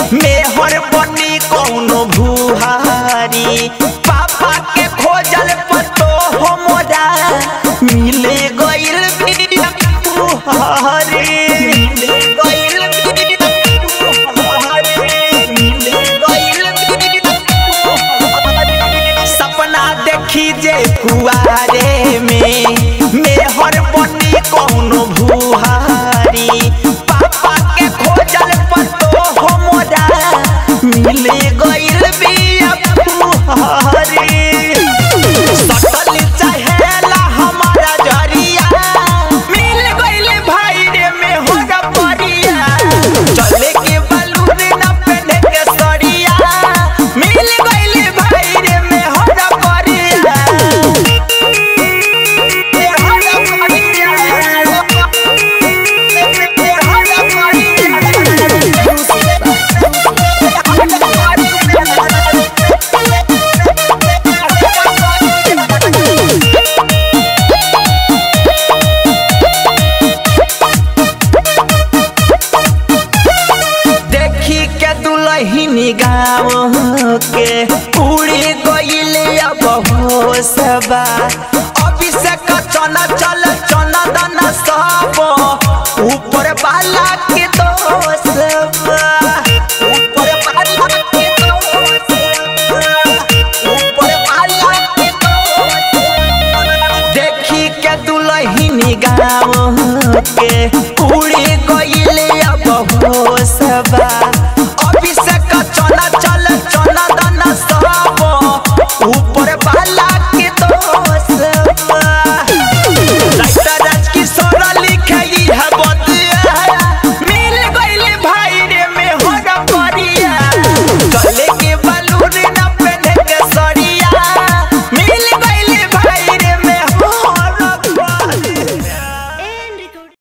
मेहर बनी कौनो भुहारी पापा के खोजल पतो हमरा मिले गइल बिया बुहारी मिले गइल बिया बुहारी मिले गइल बिया बुहारी सपना देखी जे कुआरे में मेहर बनी कौनो भुहारी पापा के खोजल पतो हमरा मिले गइल बिया बुहारी सटल चाहेला हमारा जरिया मिल गइल भाई रे में हो परिया चले के बलून न पहने के सरिया मिल गइल भाई रे में हो परिया ए हो परिया देखी के दुलहिनी गाँव के उड़ी गइल अब होसबा अभिषेक चना चल चना दाना सब ऊपर वाला के दोस्त